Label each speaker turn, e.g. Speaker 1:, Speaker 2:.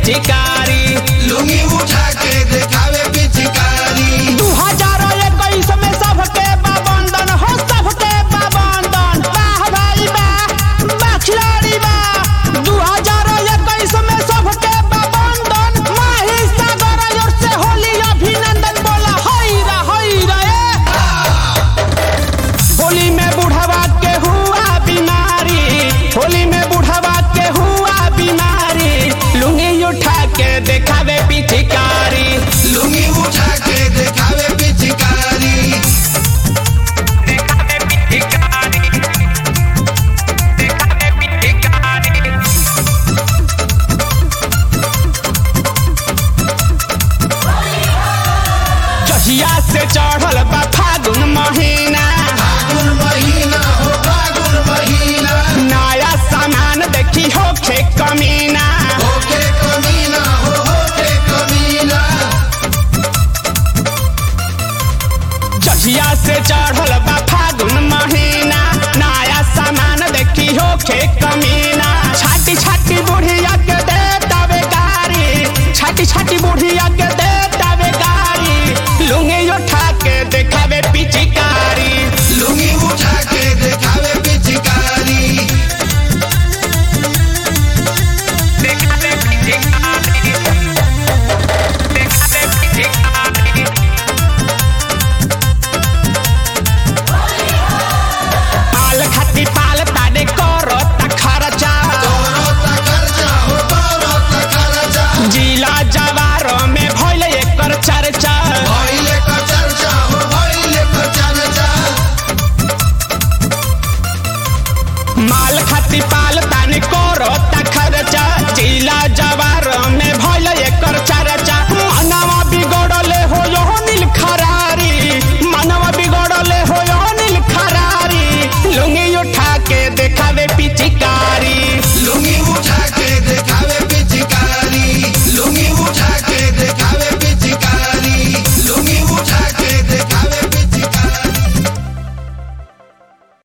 Speaker 1: पिचकारी
Speaker 2: लुंगी उठा के देखावे पिचकारी
Speaker 1: दू हजार इक्कीस में सबके बाबंदन हो सबके बाबंदन वाह भाई वाह वाह खिलाड़ी वाह दू हजार इक्कीस में सबके बाबंदन माही सागर ओर से होली अभिनंदन बोला हई रा हई रा ए होली में बुढ़वा के हुआ बीमारी होली में बुढ़वा के हुआ बीमारी लुंगी उठा के देखा